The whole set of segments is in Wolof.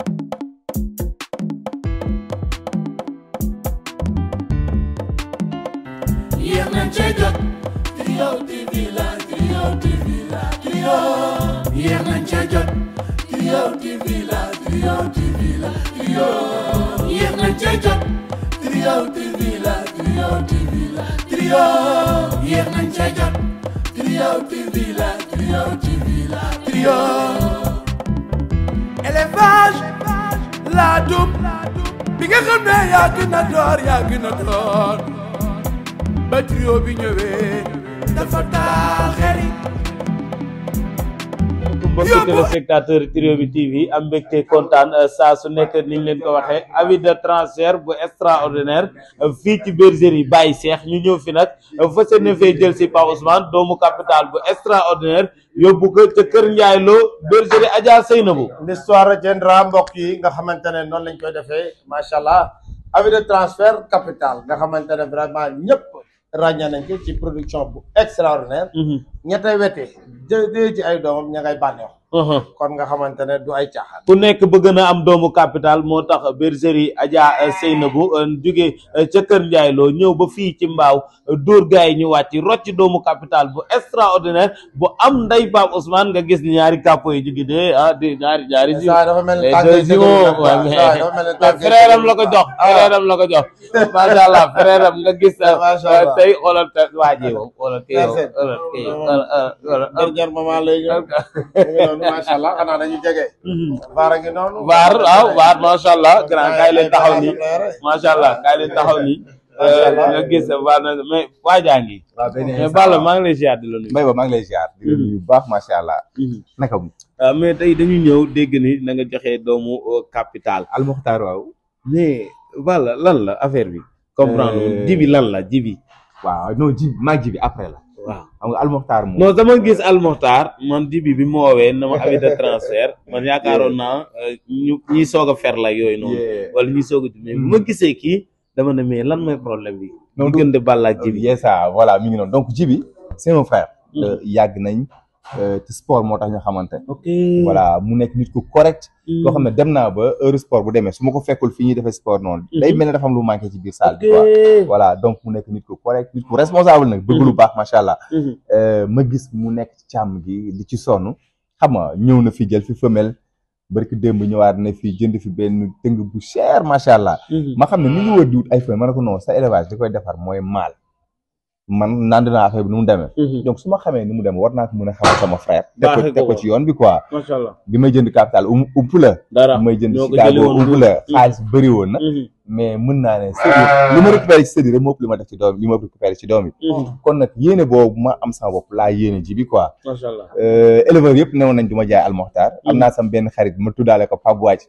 yéex nañ cee jot Trio TV la Trio TV la Trio yéex nañ cee jot Trio TV la Trio TV la Trio yéex nañ cee jot Trio TV la Trio TV la Trio yéex nañ cee jot Trio TV la Trio TV la Trio élevage laa dum bi nga xam ne yaa gën a door yaa gën a door ba trio bi ñëwee dafa taal xel yi mbokki téléspectateur Trio bi TV am mbégte kontaan saa su nekk ni ñu leen ko waxee avis de transfert bu extraordinaire fii ci bergerie Baye Cheikh ñu ñëw fi nag fas yéene fee jël si Pa Ousmane doomu capital bu extraordinaire yóbbu ko ca Kër Ndiaye Lo bergerie Adja Seynabou l'histoire retiendra mbokk yi nga xamante ne noonu lañ koy defee macha allah avis de transfert capital nga xamante ne vraiment ñëpp ràññee nañ ko ci production bu extraordinaire ñettay wete jë ci ay doomam ña ngay bànneex kon nga xamante ne du ay caaxaan ku nekk bëgg na am doomu capital moo tax bergerie Adja Seynabou jóge ca Kër Ndiaye Lo ñëw ba fii ci mbaaw dóor gaay yi ñu wàcc rocc doomu capital bu extraordinaire bu am nday Pape Ousmane nga gis ni ñaari capot yi jóge de ah di ñaari ñaari si saa dafa mel ni les tànk deux yi jumeaux dëgër waaw na saa dafa mel ni mais tànk yi frère am dëgër la ko na. jox Ah. frère am la ko jox macha allah frère am nga gis Macha Allah. tey xoolal te waa ji moom xoolal kii yow Merci. xoolal kii yow xoolal xoolal dernier moment lay ñëw mu ngi noonu macha allah xanaa dañu jege baara ngi noonu Waar waaw waar macha allah grand kaay leen taxaw nii Ay, ay, ay, ay. macha allah kaay leen taxaw nii Macha Allah. nga gis waar na mais waajaa ngi waaw benn mais instant Balla maa ngi lay ziar di la nuyu. Mbaye ba maa ngi lay ziar di la nuyu bu baax macha allah naka mu waaw mais tey dañu ñëw dégg ni na nga joxe doomu euh, capital almuxtaar waaw mais Balla lan la affaire bi comprendre Euh, jibi lan la jibi waaw non ji maa ji bi après la waaw xam nga almuxtaar moom non dama gis almoxtar man jibi bi mu woowee na ma avis de transfert man yaakaaroon naa euh, ñu ñiy soog a fer la yooyu noonu Yeah. wala ñiy soog a mais bu ma gisee kii dama ne mais lan mooy problème bi Non, du- diggante Balla ak jibi yes ça voilà mi ngi noonu donc ji bi c'est mon frère Euh, yàgg nañ euh, te sport moo tax ñu xamante ok voilà mu nekk nit ku correct loo xam ne dem naa ba heure sport bu demee su ma ko fekkul fi ñuy defee sport noonu day mel ne dafa am lu manqué ci biir salle bi quoi voilà donc mu nekk nit ku correct nit ku responsable nag bëgg lu baax macha allah Euh, ma gis mu nekk ci càmm gi di ci sonn xam nga ñëw na fi jël fi femelle barki démb ñëwaat na fi jënd fi benn tëng bu cher macha allah ma xam ne mi ngi wër di wut ay femelle ma ne ko non sa élevage di koy defar mooy maal man nand naa affaire bi nu mu demee donc su ma xamee ni mu demee war naa ko mën a xamal sama frère teg ko Baaxee ko teg ko ko. ci yoon bi quoi macha allah bi may jënd capital um upp la dara bi may jënd ñoo ko Chicago jëlee woon upp la xaalis bëri woon na mais mën naa ne sëdi li ma récupéré ci sëdi rek moo ëpp li ma def ci doom li ma récupéré ci doom yi kon nag yéene boobu ma am sama bopp laa yéene ji bi quoi macha allah Euh, éleveur yëpp newoon nañ du ma jaay almoxtaar am naa sama benn xarit ma tuddaale ko Pape Wàcc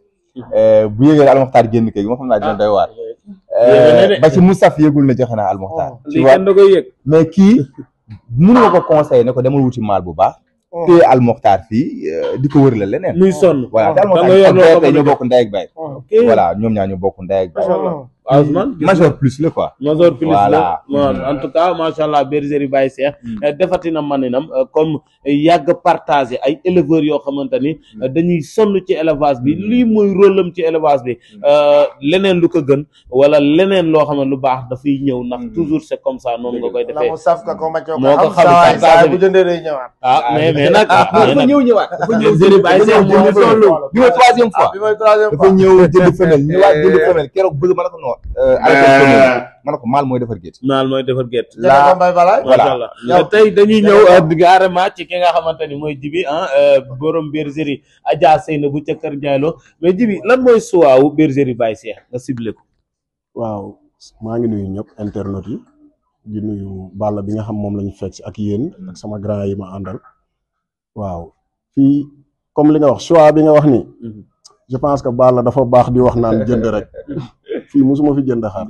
bu yëgee almoxtaar génn kër gi ma xam naa dina doy waar Yéeme na de. ba ci Moustapha yëgul na joxe naa almoxtaar tu lii vois kenn da koy yëg mais kii mënu ma ko conseillé ne ko demal wuti maal bu baax te almoxtaar fii euh, di ko wër la leneen muy sonn voilà te da nga yor loo almoxtaar xamante ñoo ne- bokk ndey ak bay ok voilà ñoom ñaar ñoo bokk ndey ak bay macha allah Ousmane gis major plus la quoi Mazor plus Voilà. la bon, en tout cas macha allah bergerie Baye Cheikh eh, defati na maninam eh, comme yàgg partagé ay éleveurs yoo xamante ni eh, dañuy sonn ci élevage bi lii mooy rôle am ci élevage bi eh, leneen lu ko gën wala leneen loo xam ne lu baax dafay ñëw ndax toujours c'est comme ça noonu nga koy la defee mu saf ka ko ma coo moo ko xam xam saa partagé saa bi. bu jëndee day ñëwaat ah mais mais nag ah mais dafa nag ñëw ñëwaat dafa ñëw bergerie Baye dafa Cheikh ñëw moo jënd toll bi mooy troisième fois bi mooy troisième dafa fois ñëw jënd femelle ñëwaat jënd femelle keroog bëgg ma ne ko non arrêté femelle ma ne ko maal mooy defar gétt naal mooy defar gerte jënd ko mbay balaay Voilà. macha allah Yow- tey dañuy ñëw carrément ci ki nga xamante ni mooy jibi ah borom bergerie Adja Seynabou ca Kër Ndiaye Lo mais jibi lan mooy suwaawu bergerie Baye Cheikh nga ciblé ko waaw maa ngi nuyu ñëpp internet yi di nuyu Balla bi nga xam moom lañu fekk si ak yéen ak sama grand yi ma àndal waaw fii comme li nga wax choix bi nga wax ni je pense que Balla dafa baax di wax naan jënd rek fii musuma fi jënd xar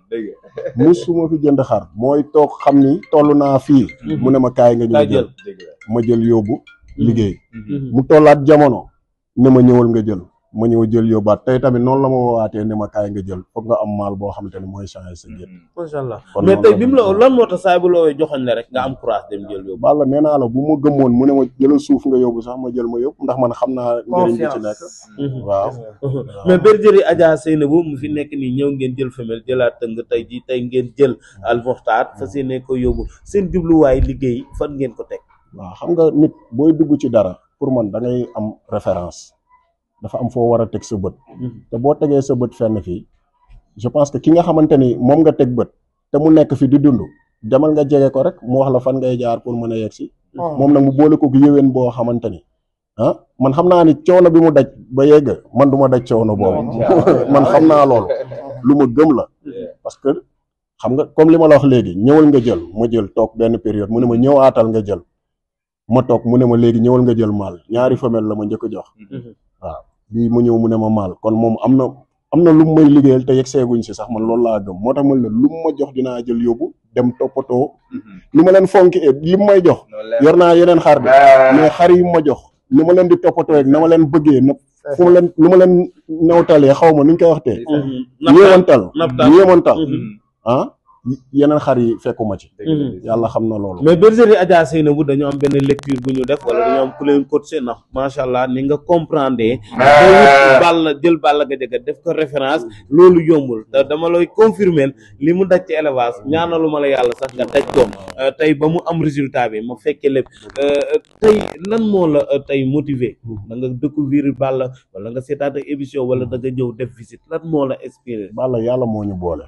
musuma fi jënd xar mooy toog xam ni toll naa fii mu ne ma kaay nga ñëw kaa jël jël ma jël yóbbu liggéey mu tollaat jamono ne ma ñëwal nga jël ma ñëw jël yóbbaat tey tamit noonu la ma woowaatee ne ma kaay nga jël foog nga am maal boo xamante ne mooy changé sa gétt macha allah kon mais noonu tey la bi mu la lan moo tax saa bu la wooyee joxoon ne rek nga am courage dem jël yóbbu. Balla nee naa la bu ma gëmoon mu ne ma jëlal suuf nga yóbbu sax ma jël ma yóbbu ndax man xam naa njëriñ bi ci nekk waaw mais bergerie Adja Seynabou mu fi nekk nii ñëw ngeen jël femelle jëlaat tëng tey jii tey ngeen jël almoxtaar fas yéene ko yóbbu seen jubluwaay liggéey fan ngeen ko teg. waaw xam nga nit booy dugg ci dara pour man da ngay am référence dafa am foo war a teg sa bët te boo tegee sa bët fenn fii je pense que ki nga xamante ni moom nga teg bët te mu nekk fi di dund demal nga jege ko rek mu wax la fan ngay jaar pour mën a yegg si moom nag mu boole ko yéwén boo xamante ni ah man xam naa ni coono bi mu daj ba yegg man du ma daj coono boobu man xam naa loolu lu ma gëm la parce que xam nga comme li ma la wax léegi ñëwal nga jël ma jël toog benn période mu ne ma ñëwaatal nga jël ma toog mu ne ma léegi ñëwal nga jël maal ñaari femelle la ma njëkk a jox waaw bii mu ñëw mu ne ma maal kon moom am na am na lu mu may liggéeyal te yegg seeguñ si sax man loolu laa gëm moo tax man la lu mu ma jox dinaa jël yóbbu dem toppatoo lu ma leen fonki li mu may jox yor naa yeneen xar bi mais xar yi ma jox ni ma leen di toppatoo rek na ma leen bëggee na fu ma leen lu ma leen nawtalee xaw ma nu ñu koy waxtee yéemantal naptal. yéemantal ah yeneen xar yi fekkuma ci yàlla xam na loolu mais bergerie Adja Seynabou dañoo am benn lecture bu ñu def wala dañoo am ku leen coaché ndax macha allah ni nga comprendre ba wut Balla jël Balla Gadiaga def ko référence loolu yombul te dama lay confirmer li mu daj ci élevage ñaanalu ma la yàlla sax nga daj ko Euh, tey ba mu am résultat bi ma fekkee lépp Euh, tey lan moo la euh, tey motiver da nga découvrir Balla wala nga seetaat ak émission wala da nga ñëw def visite lan moo la inspiré Balla yàlla moo ñu boole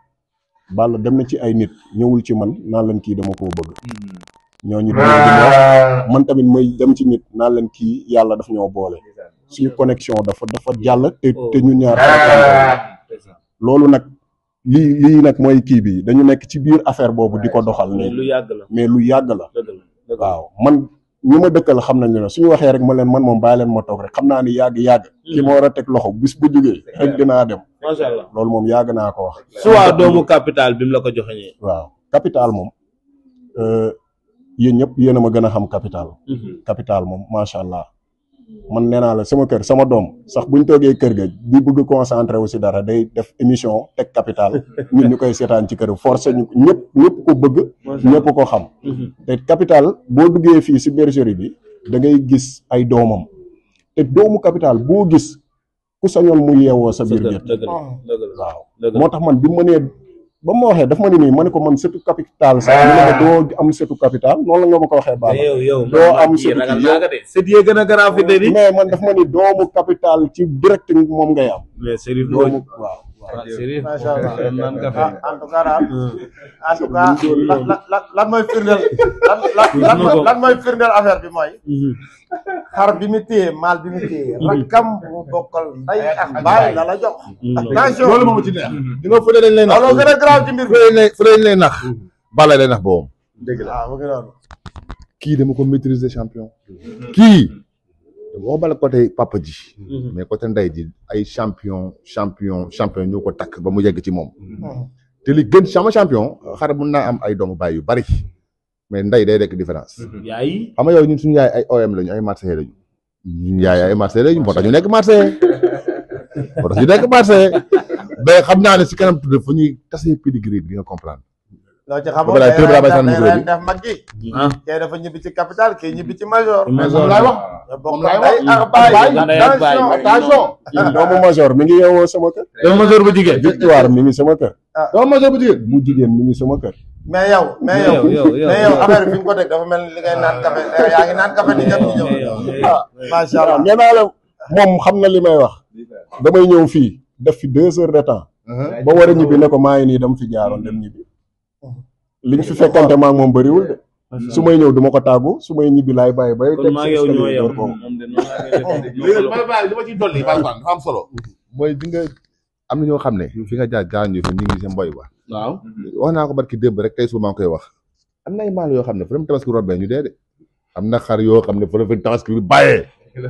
Balla dem na ci ay nit ñëwul ci man naan leen kii dama koo bëgg ñooñu dama di wax man tamit may dem ci nit naan leen kii yàlla daf ñoo boole suñu connexion dafa dafa jàll te te ñu ñaar loolu nag lii lii nag mooy kii bi dañu nekk ci biir affaire boobu di ko doxal mais lu nii yàgg la mais lu yàgg la dëgg la dëgg la waaw man ñi ma dëkkal xam nañ ne suñu waxee rek ma leen man moom bàyyi leen ma toog rek xam naa ni yàgg yàgg ki ma war a teg loxo bis bu jógee rek dinaa dem macha allah loolu moom yàgg naa ko wax su waa doomu capital bi mu la ko joxeñee waaw capital moom euh, yéen ñëpp yéen a ma gën a xam capital capital moom macha allah man nee naa la sama kër sama doom sax buñ toogee kër ga di bëgg concentré wu si dara day def émission teg capital ñun ñu koy seetaan ci kër forcé ñu ñëpp ñëpp ko bëgg ñëpp ko xam te capital boo duggee fii si bergerie bi da ngay gis ay doomam te doomu capital boo gis ku sañoon mu yeewoo sa biir dëgg gétt la dëgg la dëgg la waaw dëgg la moo tax man bi ma nee ba ma waxee daf ma ne nii ma ne ko man setu capital sax mu ne ma doo am setu capital noonu la nga ma ko waxee baax mais yow yow doo man am kii sëtu ragal kii naa ko de sët yee gën a garaaw fi de ni mais man daf ma ni doomu capital ci direct moom ngay am mais Serif doomu Mbodj waaw waaw Serif macha allah naan café en tout cas daal en tout cas lan lan lan mooy firndeel lan lan lan mooy- lan mooy firndeel affaire bi mooy xar bi mu téye maal bi mu téye rakkam bu bokkal ndey ak baay la la jox attention loolu moom ci neex di nga fële dañ lay nax loolu gën a grave ci mbir bi fële lay fële dañ lay nax Balla lay nax boobam waaw mu ngi noonu kii dama ko maîtriser champion kii waxuma la côté papa ji mais côté ndey ji ay champion champion champion ñoo ko takk ba mu yegg ci moom te li gën sama champion xar mun naa am ay doomu baay yu bari mais ndey day nekk différence yaay xam nga yow ñun suñu yaay ay OM lañu ay Marseille lañu ñun yaay ay Marseille lañu moo tax ñu nekk Marseille moo tax ñu nekk Marseille mais xam naa ne si kanam tudd fu ñuy tasee pedigree bi di nga comprendre loo ci xamoon Ba pare day Kër Brabay ren Sane def- Moussa day bi. ren def mag gi ah kii dafa ñibbi ci capital kii ñibbi ci major Major. moom laay wax ñoo bokk moom laay ndey wax. ak baay Baay, ndey ak baay. attention attention doomu major mi ngi yeewoo sama kër dama major bu jigéen victoire mi ngi sama kër doomu major bu jigéen bu jigéen mi ngi sama kër mais yow mais yow yow yow mais yow affaire bi fi nga ko teg dafa mel ni li ngay naan café yaa ngi naan café ni ñëpp ñu ñëw ah macha allah nee naa la moom xam na li may wax damay ñëw fii def fi deux heures de temps ba war a ñibbi ne ko maa ngi nii dama fi jaaroon dem ñibbi liñ fi fekkante maa ngi moom bëriwul de su may ñëw duma ko tàggu su may ñibbi laay bàyyi bay kon maa ngi yow ñoo yow ko moom de noonu laa koy defee. léegi li ma bàyyi li ma ciy dolli Baye Fall dafa am solo mooy di nga am na ñoo xam ne fi nga jaar jaar ñu fa ñu ngi seen mboy ba waaw wax naa ko barki démb rek tey suba maa ngi koy wax am na ay maal yoo xam ne fa dem tabaski robbee ñu dee de am na xar yoo xam ne fa dem tabaski bi bàyyee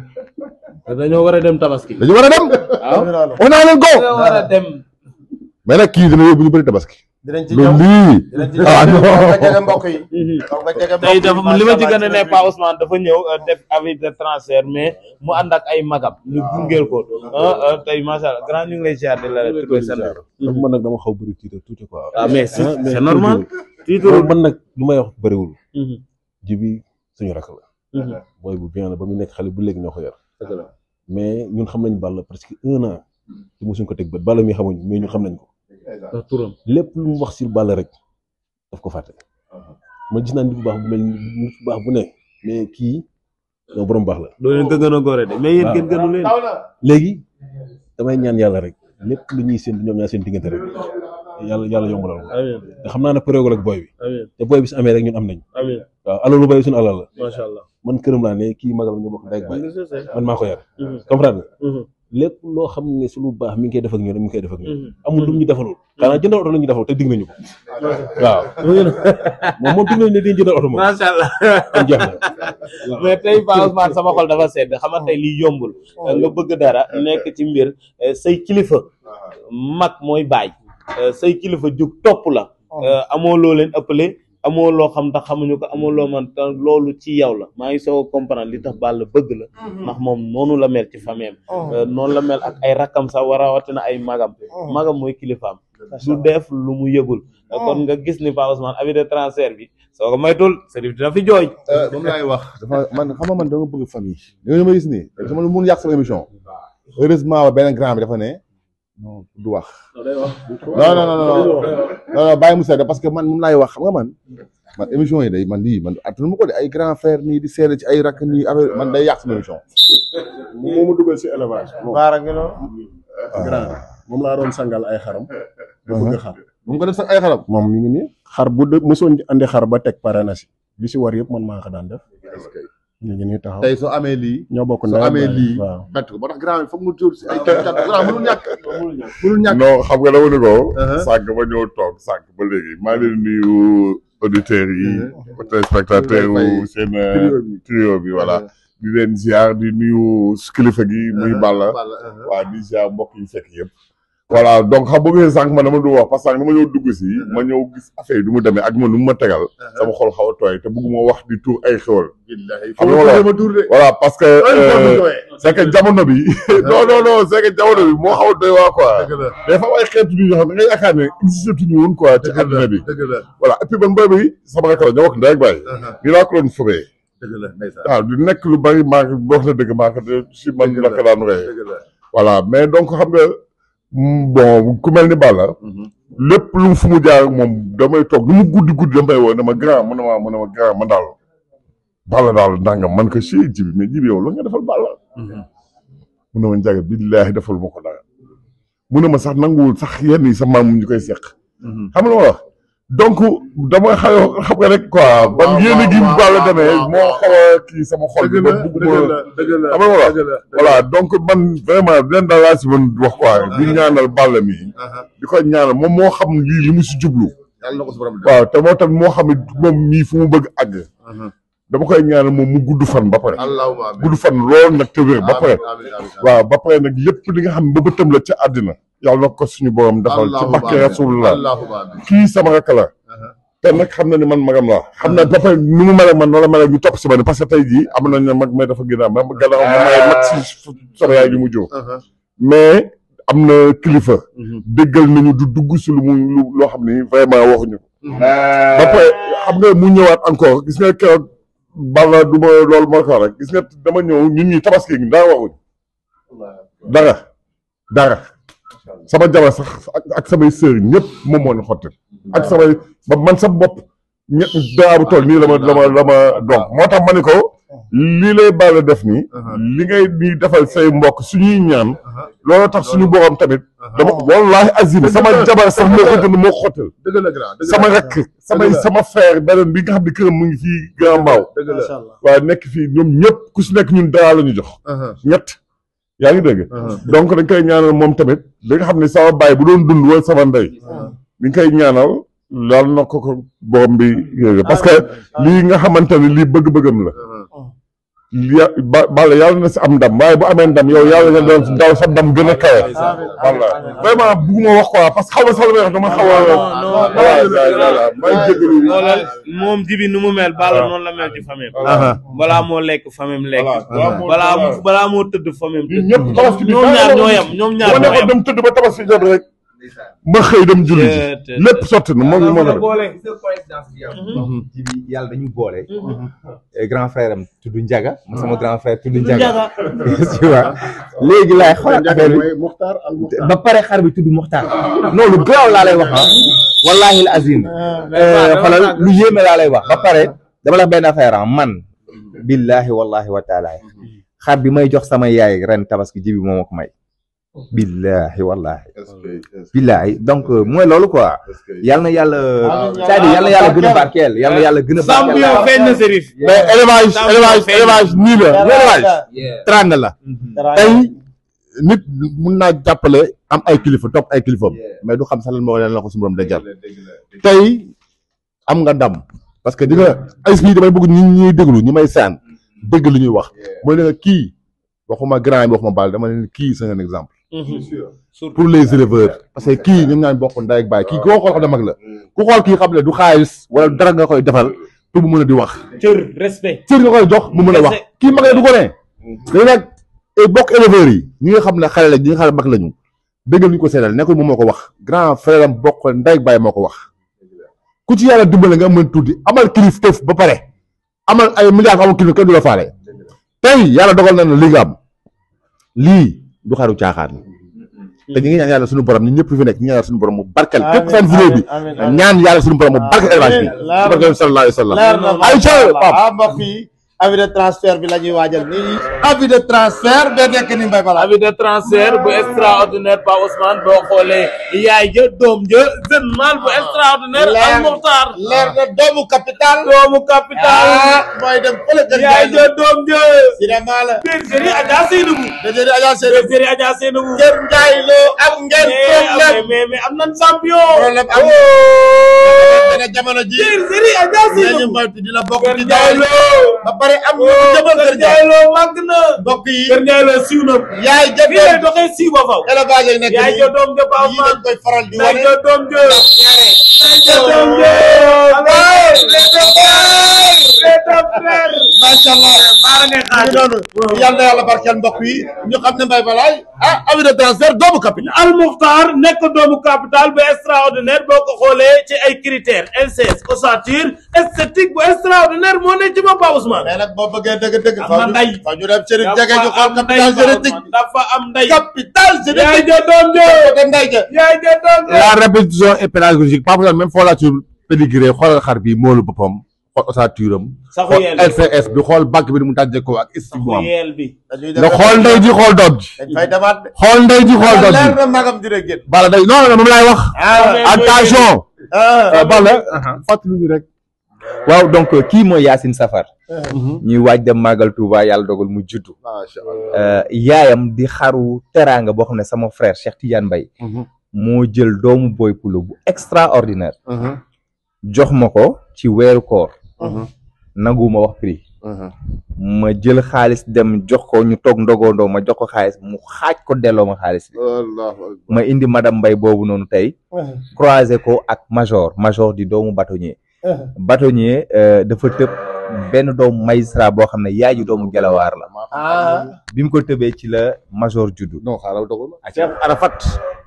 te dañoo war a dem tabaski. dañu war a dem waaw loolu wax naa leen ko dañoo war a dem. mais nag kii dina yóbbu ñu bëri tabaski dinañ ci loolu ñëw lii dinañ ci ah ñëw non donc nga jege mbokk yi donc nga jege mbokk tey yi dafa macha li ma ci Allah, gën a ne dinañ Pa Ousmane dafa ñëw euh, def avis de transfert mais mu ànd ak ay magam ñu gungeel ko ah ah, tey macha allah grand ñu ngi lay ziar di la tuddee seen donc man nag dama xaw bëri tiitar tuuti quoi. ah mais c'est Ah, mais c'est normal loolu man nag lu may wax bëriwul. Mhm, jibi suñu rakk la. mhm. booy bu bien la ba mu nekk xale bu léegi ñoo ko yar. mais ñun xam nañ Balla presque un an. te mosuñ ko teg bët Balla mi xamuñ mais ñun xam nañ ko. ah turam lépp lu mu wax si Balla rek daf ko fàtte. ma gis naa nit bu baax bu mel ni nit bu baax bu ne mais kii non borom baax la. doo leen ko gën a góore de mais yéen waaw. kenn gënu leen léegi damay ñaan yàlla rek lépp lu ñuy seen ñoom ñaar seen diggante rek yàlla yàlla yombalal ko. amiin te xam naa ne prévôt ak booy bi. amiin te booy bi su amee rek ñun am nañ. amiin waaw alalu booy bi suñu alal la. macha allah man këram laa ne kii magal ñu bokk ndey ak baay Mhm, man maa ko yar mhm, comprendre nga mhm, lépp loo xam ne su lu baax mi ngi koy def ak ñun mi ngi koy def ak ñun mhm. amul lu mu ñu defalul xanaa jëndal oto la ñu defal te dig nañu ko waaw moom moom dig nañu ne dañu jëndal oto moom macha allah kon jeex na mais tey Pa Ousmane sama xol dafa sedd xam nga tey lii yombul nga bëgg dara nekk ci mbir eh, say kilifa mag mooy baay eh, say kilifa jug topp la eh, amoo loo leen ëppale amoo loo xam ndax xamuñu ko amoo loo man te loolu ci yow la maa ngi soog a comprendre li tax Balla bëgg la ndax moom noonu la mel ci famille am noonu la mel ak ay rakkam sax war a rawatina ay magam magam mooy kilifaam du def lu mu yëgul kon nga gis ni Pa Ousmane avis de transfert bi soo ko maytul Serif dina fi jooy moom laay wax dafa man xam nga man dama bëgg famille yooyu ma gis nii sama lu mun yàq sama émission heureusement benn grand bi dafa ne non du wax non non non non non non bàyyi mu sedd parce que man moom laay wax xam nga man man émission yi day man lii man attanu ma ko de ay grand frère nii di seede ci ay rakk nii affaire man day yàq sama émission moo ma dugal si élevage. moom baara ngi noonu grand moom laa doon sangal ay xaram. da bëgg xar. mu ngi ko def sax ay xaram moom mi ngi nii xar bu dë mosoon andi xar ba teg pare na si li si war yëpp man maa ko daan def. ñu ngi nii taxaw tey soo amee lii ñoo bokk soo ndey ak amee baay. lii waaw. bett ko moo tax grand bi foog mu jur si ay cat cat grand mënul ñàkk mënul ñàkk non xam nga dama ne ko. Uh-huh. sànq ba ñëw toog sànq ba léegi maa ngi leen di nuyu auditeurs yi. téléspectateurs Ñu ngi lay yu seen euh, trio bi. trio bi voilà. di leen ziar di nuyu kilifa gi muy Balla. Balla, uh-huh. waa di ziar mbokk yi fekk yëpp. voilà donc xam nga ngeen sànq man dama du wax parce que sànq dama ñëw dugg si. ma ñëw gis affaire yi du mu demee ak man nu mu ma tegal. sama xol xaw a tooy te bëgguma wax di tuur ay xéwal. billahi xam nga wala ma tuur de voilà parce que. euh, doy c'est que jamono bi. non non non c'est que jamono bi moo xaw a doy waa quoi. dëgg la des fois ay xeetu bi yoo xam ne da nga yaakaar ne existé tuñu woon quoi ci àdduna bi dëgg la voilà et puis man mbéy bi sama rakk la ñoo wax ndey ak baay nii laa ko doon fobee dëgg la ndeysaan waaw du nekk lu bari maa ngi wax la dëgg maa ko de si man Dëgg la la. ko daan ree dëgg la voilà mais donc xam nga mm, bon ku mel ni Balla lépp lu mu fu mu jaar ak moom damay toog lu mu guddi guddi damay woo ne ma grand mu ne ma mu ne ma grand man daal Balla daal nangam man ko si jibi mais jibi yow la nga defal Balla mu ne ma njaga billaahi defal ma ko dara mu ne ma sax nanguwul sax yenn yi sa maam ñu koy seq xam nga lu ma wax donc dama xaw xam nga rek quoi ban waaw, yéen a gi waaw, Balla waaw, demee waaw, moo xaw a kii sama xol bi dëgg ba la bugguma dëgg la dëgg la xam nga lu ma wax dëgg la voilà donc man vraiment leen daal laa si mën wax quoi di ñaanal Balla mi di ko ñaanal moom moo xam lii li mu si jublu yàlla na ko su borom def waaw te moo tax moo xam ne moom mii fu mu bëgg àgg dama koy ñaanal moom mu gudd fan ba pare allahumma amin gudd fan lool nag te wér ba pare amin amin waaw ba pare nag lépp li nga xam ne ba bëtam la ca àddina yàlla na ko suñu borom defal ci barke rasulullah allahumma amin kii sama rakk la te nag xam na ni man magam laa xam na ba pare nu mu mel ak man noonu la mel ak ñu topp si ma ne parce que tey jii am nañ ne mag mais dafa gën a ma gannaaw ma may mag si sama yaay gi mu jóg mais am na kilifa déggal nañu du dugg si lu mu lu loo xam ni vraiment waxuñu ko ba pare xam nga mu ñëwaat encore gis nga keroog Balla du ma loolu moo ko wax rek gis nga dama ñëw ñun ñi tabaski gi dara waxuñ dara dara sama jabar sax ak ak samay sœur ñëpp moom moo ñu xottil ak samay ba man sa bopp ñett dara bu toll nii la ma la ma la ma donc moo tax ma ne ko lii lay Balla def nii li ngay nii defal say mbokk suñuy ñaan loolu tax suñu borom tamit dama wallahi azim sama jabar sax moo ko jënd moo ko xottil dëgg la grand dëgg la sama rakk samay sama frère beneen bi nga xam ne këram mu ngi fii Grand Mbao dëgg la macha allah waaye nekk fii ñoom ñëpp ku si nekk ñun dara la ñu jox ñett yaa ngi dégg donc dañ koy ñaanal moom tamit li nga xam ne sama baay bu doon dund wala sama ndey li nga koy ñaanal laal na ko ko borom bi yéege parce que lii nga xamante ne lii bëgg-bëggam la ya ba Balla yàlla na si am ndam waaye bu amee ndam yow yàlla nga doon daw sa ndam gën a kawe. Balla vraiment bugguma wax quoi parce que xaw ma sax lu may wax dama xaw a. non voilà may jégalu. xoolal moom jibi nu mu mel Balla noonu la mel ci famille balaa moo lekk famille lekk balaa mu balaa moo tëdd famille ñun tëdd ñëpp tabaski bi ñoom ñaar ñoo yem ñoom ñaar ma ñoo nekkoon yem dem tëdd ba tabaski jot rek ma xëy dem julli ji Te- te- lépp sotti na moom moo def boole gis nga coïncidence bi am. ji bi yàlla dañu boole. grand frère am tudd Njaga. ma sama grand frère tudd Njaga. tu vois léegi laay xoolal affaire bi. mooy Muxtaar al Muxtaar ba pare xar bi tudd Muxtaar non lu gaaw laa lay wax ah wallahi al azim xoolal lu yéeme laa lay wax ba pare dama la wax benn affaire ah man billahi wallahi wa taala xar bi may jox sama yaay ren tabaski ji bi moo ma ko may billahi wallahi billahi donc euh, mooy loolu quoi yal na yàlla c'est-à-dire yal na yàlla gën a barkeel yal na yàlla gën a barkeel champion feeñ na Serif mais élevage Champion élevage feeñ. élevage nii la élevage Yeah. tranga la tey nit mun naa jàppale am ay kilifa topp ay kilifam mais du xam sax lan moo leen la ko suñu borom dencal tey am nga ndam parce que di nga ay bii damay bëgg ñi ñuy déglu ñi may saan dégg lu ñuy wax mooy ne nga kii waxuma grand yi waxuma baal dama ne kii c'est un exemple pour les éleveurs parce que kii ñoom ñaan bokk ndey ak baay kii koo xool xam ne mag la ku xool kii xam ne du xaalis wala dara nga koy defal pour mu mën a di wax cër respect cër nga koy jox mu mën a wax kii mag la du ko ne dañu nag bokk éleveurs yi ñi nga xam ne xale la ñi nga xam ne mag lañu dëggal ñu ko seedal nekkul moom moo ko wax grand frère am bokk ndey ak baay moo ko wax ku ci yàlla dimbale nga mën tuuti amal kilif tëf ba pare amal ay milliards amul kilif kenn du la faale tey yàlla dogal na ne li nga am lii du xaru caaxaan te ñu ngi ñaan yàlla suñu borom ñun ñëpp fi nekk ñu ngi ñaan yàlla suñu borom mu barkel képp seen vidéo bi ñaan yàlla suñu borom mu barkel élevage bi ci barkel sallallahu alayhi wa sallam leer na Aïcha Pape ah mbokk yi avis de transfert bi la ñuy waajal nii avis de transfert ba nekk ni mbay bala avis de transfert bu extraordinaire Pa Ousmane boo xoolee yaay ja doom ja jeune mal bu extraordinaire Leer. al Mokhtar leer na doomu capital doomu capital ah mooy dem fële ca yaay ja doom ja cinéma la bergerie Adja Seynabou déedéet Adja Sène bergerie Adja Seynabou Kër Njaay loo am ngeen mais problème mais mais am nan champion problème am dana jamono ji bergerie Adja nañu Seynabou moytu dina bokk Kër ci Njaay dawal loo ba pare am ñu ko jëmal Kër Kër Njaay Njaay loo màgg na mbokk yi Kër Njaay loo siiw na yaay ja fii lay doom doxee siiw ba faw élevage yi nekk yaay nii ja doom ja Pa yii dañ Ousmane koy faral di yaay wane ja doom ja ñaare yaay ja doom ja macha allah baara ngay xaar noonu yal na yàlla barkeel mbokk yi ñu xam ne mbay balaay ah avis de transfert doomu capital Al Mokhtar nekk doomu capital bu extraordinaire boo ko xoolee ci ay critères LCS ossature esthétique bu extraordinaire moo ne ci ma Pa Ousmane. mais nag boo bëggee dëgg-dëgg Am na ndey. fa ñu dem Chérif jege ñu xool dafa am capital ndey génétique dafa am ndey. capital yaay génétique ja doom ja côté ndey ja yaay ja doom ja. la répétition est pédagogique Pape Ousmane même foo la ci pédigré xoolal xar bi moolu boppam xool ossature am saxu xool yeel bi LCS bi xool banque bi ni mu tàjjee ko ak estime bu saxu am yeel bi. dañuy nga xool ndey ji xool doom ji dañ fay demaat de xool ndey ji xool doom leer ji na magam dina génn bala day non non moom laay wax ah attention ah bala fàttali ñu rek waaw donc kii mooy Yacine Safar ñuy waaj dem màggal Touba yàlla dogal mu juddu macha Euh, yaayam di xaru teraanga boo xam ne sama frère Cheikh Tidiane Mbaye moo jël doomu boy pulo bu extraordinaire jox ma ko ci weeru koor nanguma wax prix ma jël xaalis dem jox ko ñu toog ndogondoo ma jox ko xaalis mu xaaj ko delloo ma xaalis bi ma indi madame Mbaye boobu noonu tey croisé ko ak major major di doomu bâtonnier bâtonnier euh, dafa tëb benn doomu magistrat boo xam ne yaay ji doomu gelawaar la ah bi mu ko tëbee ci la major juddu non xaaral dogal ma Seexu Arafat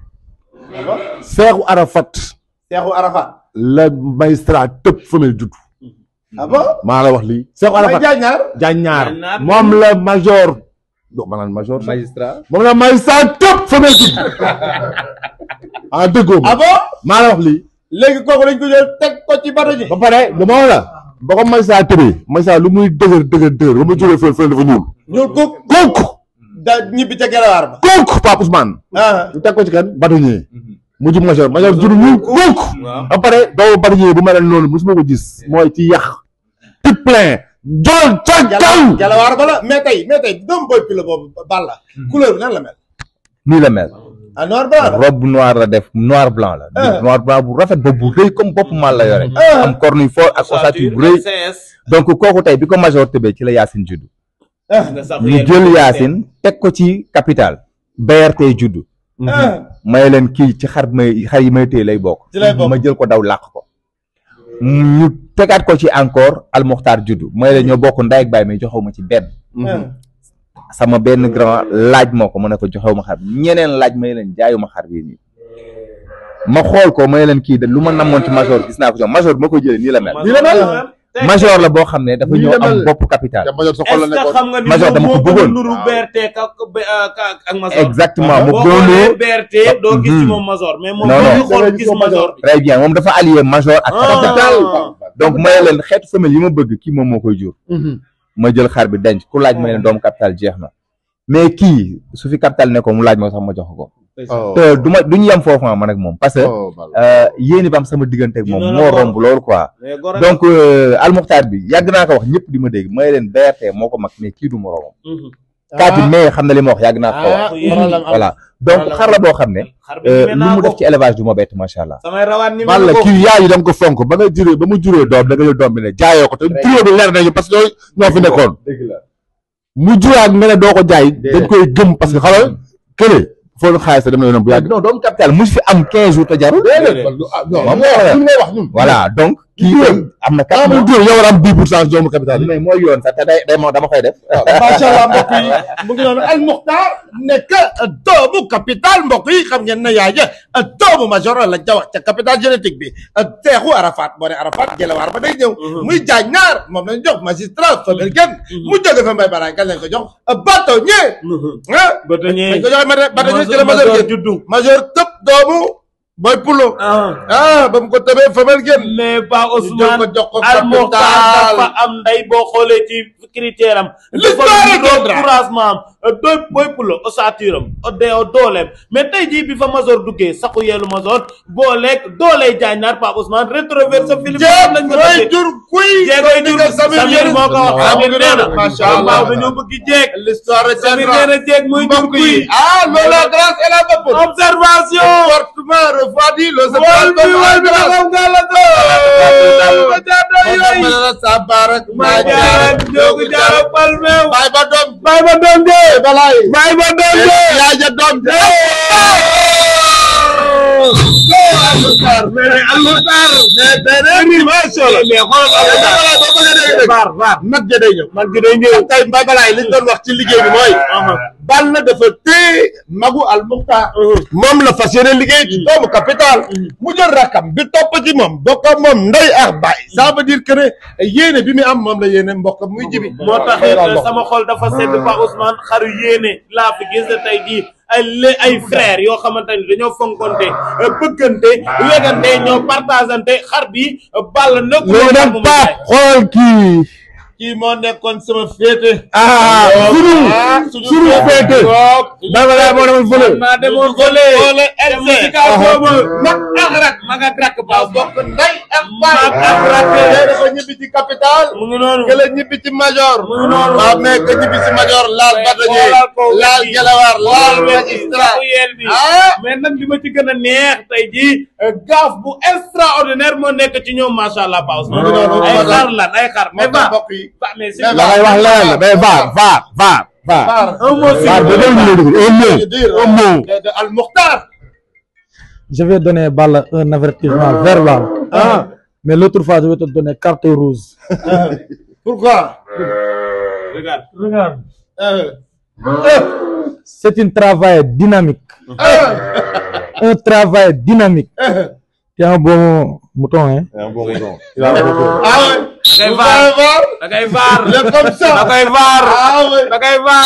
Seexu Arafat Seexu Arafat la magistrat tëb femelle judd ah bon maa la wax lii Seexu may Arafat jaañaar jàññaar Jàññaar. moom la major do maanaam major magistrat moom la magistrat tëb femelle judd ah déggoo ma ah bon maa la wax lii léegi kooku dañ ko jël teg ko ci bato ji ba pare dama la ba ko magistrat tëbee magistrat lu muy dëgër dëgër dëgër ba mu jógee fële fële dafa ñuul ñuul kuk kooku da ñibbi ca gelawaar ba kooku Pape Ousmane ah ñu teg ko ci kan bâtonnier mu jub major major jur ñuul kooku ba pare doomu bâtonnier bu mel noonu mosuma ko gis mooy ci yàq tout plein jol ca kaw gelawaar ba la mais tey mais tey doomu boy pilo boobu Balla couleur bi nan la mel nii la mel ah noir blanc la robe noir la def noir blanc la Ah. noir blanc bu rafet bopp bu rëy comme bopp mal la yore Ah. am cornuille fort ak ossature bu rëy LCS. donc kooku tey bi ko major tëbee ci la Yacine juddu ñu jël Yacine teg ko ci capital BRT juddu may leen kii ci xar may xar yi may téye lay bokk ci lay bokk. ma jël ko daw làq ko ñu tegaat ko ci encore almoxtaar juddu may leen ñoo bokk ndey ak baay mais joxewu ma ci benn sama benn grand laaj moo ko mu ne ko joxewu ma xar bi ñeneen laaj may leen jaayuma xar bii nii ma xool ko may leen kii de lu ma namoon ci major gis naa ko ci moom major bi ma ko jëlee nii la mel nii la mel major la boo xam ne dafa Nii ñëw la am mel. bopp capital te major sa xol la est-ce que nekkoon xam nga ni Major moom dama ko moo gën a bëggoon. nuru BRT ka ka ak Major exactement mu boo doonoo xoolee BRT doo gis ci Mhm. moom Major mais moom Non, boo non. ñu xool Da ngay gis gis Major bi très bien moom dafa allié major ak Ah. capital donc may leen xeetu femelle yi ma bëgg kii moom moo koy jur ma jël xar bi denc ku laaj may leen doomu capital jeex na mais kii su fi capital ne ko mu laaj ma sax ma jox ko oh te du ma du ñu yem foofu man ak moom parce que oh Balla. euh, yéeni ba am sama diggante ak moom Dina la moo ko- romb loolu quoi mais gor ak- donc euh, almuxtaar bi yàgg naa ko wax ñëpp di ma dégg may leen BRT moo ko mag mais kii du moroomam Mhm. kaati mais xam na li ma wax yàgg naa ko wax ah problème am voilà donc Problème xar la boo xam ne xar bi euh, ñeme lu naa mu ko def ci élevage du ma bett macha allah samay rawaan ni Balla kii yaay yi da nga ko fonk ba nga juree ba mu juree doom da nga jël doom bi ne jaayoo ko te trio bi leer nañu parce que ñooy ñoo fi nekkoon dëgg la mu juraat nga ne doo ko jaay dañ koy gëm parce que xalal kële foo xaalis dem na yoonam bu yàgg non doomu capital mu fi am 15 jours te jarul déedéet ah non Moom moo moo wax wax. ñun ngay wax ñun voilà donc kii tey am na ah quatre mu mois jur yow war a am 10 pour cent doomu capital yi mais mooy yoon sax te day day moo dama koy def macha allah mbokk yi mu ngi noonu Al Mukhtar nekk doomu capital mbokk yi xam ngeen ne yaay ja doomu major la ca wax ca capital génétique bi teexu Arafat boo ne Arafat gelewaar ba day ñëw muy jaaj naar moom lañ jox magistrat Fabel Guène mu jóge fa mbay baraay kan lañ ko jox bâtonnier ah ba dañee dañ ko jox ma bâtonnier ci la major Major Guène juddu major tëb doomu boy pulo ah ah ba mu ko tëbee Fabel Guène mais ba ñu jël ko Ousmane jox ko Al Mokhtar capital dafa am nday boo xoolee ci critère am L'histoire dafa retiendra. niroog couragement am doy boy pulo ossature am de dooleem mais tey jii bi fa Major duggee saxu yeelu Major booleeg doolee jaañnaar Pape Ousmane rétroverse Philippe jéeg lañ ko mooy tuddee jur kuy jéegoy jur Samir Samir moo ko wax Ah, Samir mu ngi nee na noonu, macha Allah. waaw dañoo bëgg jéeg l'histoire Samir retiendra. nee na jéeg mooy jur mbokk kuy yi ah loolu grâce et la bopp observation comportement refroidi le wal bi wal bi grâce xam nga la ko jaadoo yooyu sa barak maa jaaral jógu jaara palmeew bay ba doom bay ba doom de balay bay ba doom de yaa ja doom de mais almutar mais beneen bi macha allah mais xoolal var var mag ja day ñëw man gi day ñëw tey mbay balaay liñ doon wax ci liggéey bi mooy Balla dafa téye magu al Mukhtar moom la fas yéene liggéey ci doomu capital mu jël rakam bi topp ci moom bokk ak moom ndey ak baay ça veut dire que ne yéene bi mu am moom la yéene mbokk muy jibi moo tax sama xol dafa sedd Pa Ousmane xaru yéene laa fi gis tey jii ay lé ay frères yoo xamante ni dañoo fonkonte bëggante wegante ñoo partagante xar bi Balla nekkul léegi nag mu pa xool kii kii moo nekkoon sama féete ah sunu sunu féete dama laa moo demoon fële maa demoon fële Fële dem LC. ci kaw boobu mag ak rak ma nga drakk waaw Pape bokk ndey ak mag ak baay rakk tey dafa ñibbi ci capital mu ngi noonu kële ñibbi ci major mu ngi noonu waaw mais que ñibbi ci major laal Mais batañe xoolal ko laal wet gi. gelawaar laal loolu magistrat saxu yeel bi ah mais nag li ma ci gën a neex tey jii gaaf bu extraordinaire moo nekk ci ñoom macha allah Pa Ousmane Mu ngi noonu, ay moo tax- xar lan ay xar moo mais tax va mbokk yi va mais si Mais la ngay wax leneen la mais vaar vaar vaar vaar Par un mot sur vaar ba déglu ñu déglu un mot je dire un mot de de Al Mukhtar Je vais donner Balla un avertissement verbal. Mais l'autre fois, je vais te donner carte rouge. pourquoi regarde Regarde. Euh, C'est un travail dynamique. un travail dynamique. Tu es un bon mouton, hein? ah ouais da Vous ngay vaar allez voir da ngay vaar il est comme ça da ngay vaar ah ouais da ngay vaar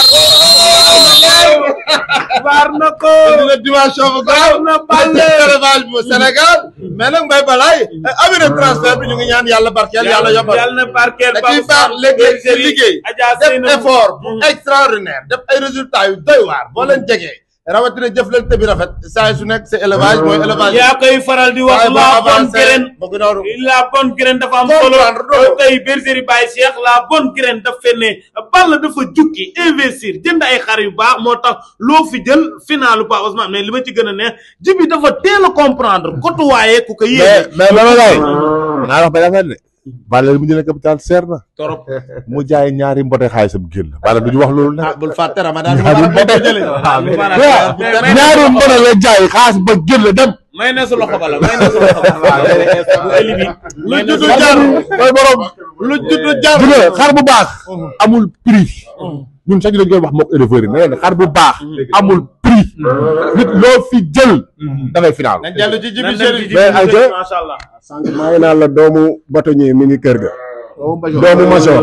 vaar na ko dina dimension bu gaaw na Balla élevage bu Sénégal mais nag Mbaye Balaye avis de transfert bi ñu ngi ñaan yàlla barkeel yàlla yombal yàlla na barkeel da Pa ciy baax Ousmane léeg-léeg ci bergerie liggéey Adja def Seynabou. effort bu extraordinaire def ay résultats yu doy waar boo leen jegee rawatina jëflante bi rafet saa su nekk c'est élevage mooy élevage yaa koy faral di wax waaye boo la bonne avancé graine bëgg noonu la bonne graine dafa am solo Comprendre loolu. tey bergerie Baye Cheikh la bonne graine daf fee ne Balla dafa jukki investir jënd ay xar yu baax moo tax loo fi jël finalu Pa Ousmane mais li ma ci gën a neex jibi dafa teel a comprendre côtoyer ku ko mais yéene mais Baba Gaye naa wax benn affaire de Balla li mu jëlee capital seer na torop mu jaay ñaari mbote xaalisam génn Balla du ñu wax loolu nag ah bul fàtte Ramadan ñaari mbote ñaari mbote la jaay xaalis ba génn dem may na su loxo bala may na su loxo bala bu eli bi lu juddu jar mooy borom lu juddu jar du nga xar bu baax amul prix ñun sax dañ koy wax mook éleveurs yi nee na xar bu baax amul prix nit loo fi jël da ngay final nañ dellu ci jibi nan dem chéri ci mais jibi ayca. macha allah sànq maa ngi naan la doomu bâtonnier mi ngi kër ga doomu major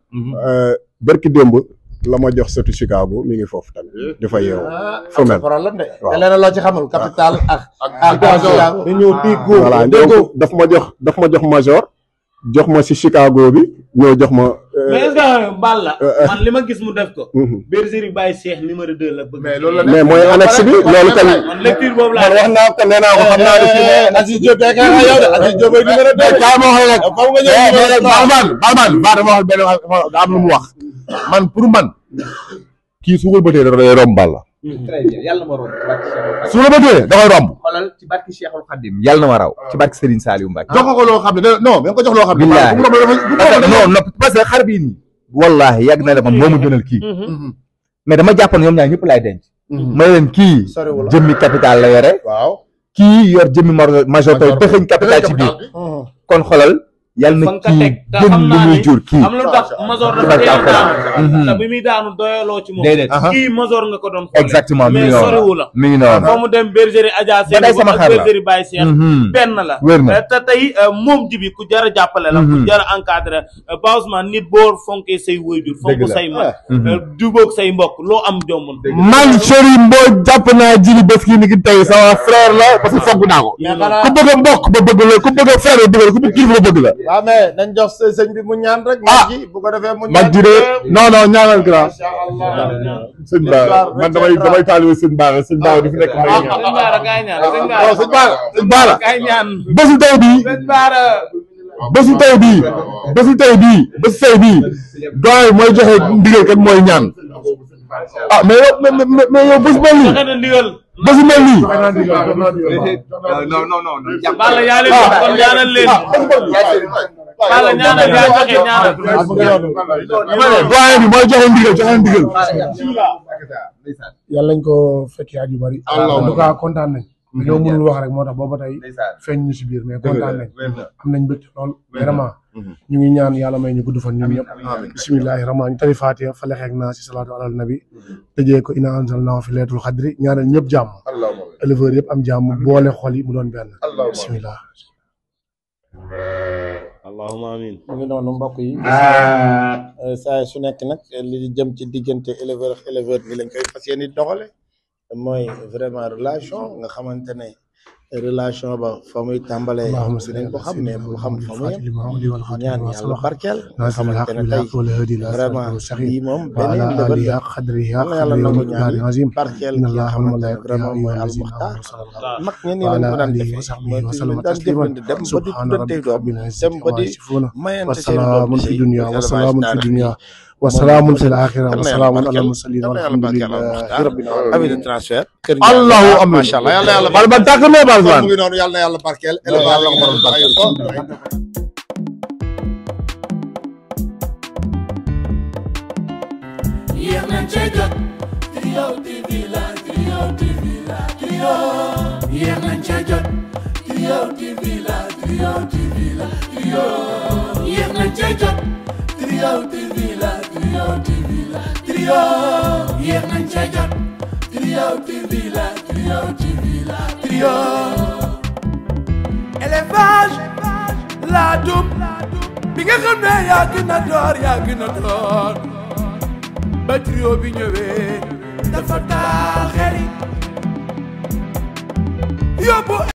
bërki démb la ma jox setu Chicago mi ngi foofu tamit di fa yeewu am na problème de te leen loo ci xamul capital ak ak ak ñëw di góor voilà donc daf ma jox daf ma jox major jox ma si Chicago bi ñëw jox ma mais est-ce que Balla man li ma gis mu def ko bergerie Baye Cheikh numéro 2 la bëgg mais loolu la mais mooy annexe bi loolu tamit man lecture boobu laa wax naa ko nee naa ko xam naa ne fi mu Aziz Diop tey kay yow de Aziz Diop ay numéro deux kaa ma wax rek faw nga ñëw numéro trois Balman Balman ba dama wax benn daa am lu mu wax man pour man kii su ko bëtee da day romb Balla très bien yàlla na ma romb ci barke Cheikhul su la bëtee da koy romb xoolal ci barke Cheikhul Khadim yàlla na ma raw ci barke Serigne Saliou Mbacke jox ko loo xam ne da- non mais nga ko jox loo xam ne Billahi. bu mu romb dafa- bu mu romb dafa- non non parce que xar bii nii wallahi yàgg na la man moo ma gënal kii mais dama jàpp ne ñoom ñaar ñëpp laay denc ma leen kii Soriwul. jëmmi capital la yore waaw kii yor jëmmi mar- major tey dëxëñ capital ci biir kon xoolal yàlla fa na nga ko kii teg te gën xam lu naa muy ne jur kii am lu tax Mazor dafa Barke teel a Alxuraan. daanu Mhm. te bi muy daanu doyaloo ci moom Déedéet. kii Mazor nga ko doon xoole exactement mi ngi mais noonu soriwu la mi ngi noonu foo mu dem bergerie Adja Ba day Sène sama ak xar la. bergerie Baye Cheikh Mhm. benn la Wér na. te tey euh, moom jibi ku jar a jàppale la ku Mhm. jar a encadré Ba Ousmane nit boo fonkee say waajur fonk Dëgg la. say mag Mhm. euh, jubóog say mbokk loo am jombul man Serigne Mbodj jàpp naa jili bés kii ni ki tey sama frère la parce que fogg naa ko mais xanaa ku bëgg a mbokk ba bëgg la ku bëgg a frère ba bëgg la ku bëgg kilifa ba bëgg la waaw mais nañ jox së- sëñ bi mu ñaan rek mag ji bu ko defee mu ñaan mag ji de non non ñaanal grand Masha Allah sëñ Ba man damay damay taalibe sëñ Ba sëñ Ba di fi nekk may ñaan sëñ Baara kaay ñaan sëñ non Baara sëñ Ba sëñ Ba la kaay ñaan bésu tey bii sëñ Baara bésu tey bii bésu tey bii bésu tey bii doy mooy joxe ndigal kat mooy ñaan ah mais yow mais mais mais yow bés mel nii joxe na ndigal bésu mel nii non non non non Balla yaa leen jox kon ñaanal leen Balla ñaanal yaa joxe ñaanal doyen bi mooy joxe ndigal joxe ndigal yàlla nañ ko fekkee at yu bari en tout cas kontaan nañ dañoo mënul wax rek moo tax booba tey feeñ ñu si biir mais kontaan nañ am nañ mbégte lool vraiment ñu ngi ñaan yàlla may ñu gudd fan ñun ñëpp bisimilahi rahmaan ñu tari fatiha fa lexeeg naa si salaatu alal nabi tëjee ko ina anzalnaahu fi leetul xadri ñaanal ñëpp jàmm éleveur yëpp am jàmm boole xol yi mu doon benn bisimilah allahumma amin mu ngi noonu mbokk yi saa su nekk nag li jëm ci diggante éleveur ak éleveur bi lañ koy fas yéene doxale mooy vraiment relation nga xamante ne relation ba fa muy tàmbalee اللهم صل dinañ ko xam mais bul xam fa muy الفاتح لما أولي والخاتم ñaan لما yàlla سبق barkeel nga ناصر الحق xamante ne tey بالحق والهادي إلى صراط vraiment المستقيم lii moom beneen وعلى ndëbal آله la حق قدره yal na حق yàlla nangu ñaan قدره العظيم barkeel إن ki nga الله xamante ne وملائكته vraiment mooy يصلون almuxtaar على صلى الله mag ñenn ñi lañ وعلى ko daan آله defee وصحبه mooy وسلم daan تسليما jëflante dem ba di سبحان tuddante ربك doom رب العزة dem ba عما di يصفون mayante seen doom والسلام di في sëy الدنيا mooy والسلام في élevage الدنيا taarix bi والسلام في الآخرة yal na yàlla والسلام على barkeel المرسلين yal na yàlla والحمد barkeel لله almuxtaar رب العالمين avis de transfert kër allahu Ndiaye amin macha allah yal na yàlla bal ba tàkk na bal mu man ngi noonu yal na yàlla barkeel élevage la borom barkeel ko yéex nañ cee jot Trio TV la Trio TV la Trio yéex nañ cee jot Trio TV la Trio TV la Trio yéex nañ cee jot Trio TV la Trio TV la Trio yéex nañ cee jot Trio TV la Trio TV la Trio élevage laa dum bi nga xam ne yaa gën a door yaa gën a door ba trio bi ñëwee dafa taal xel yi yóbbu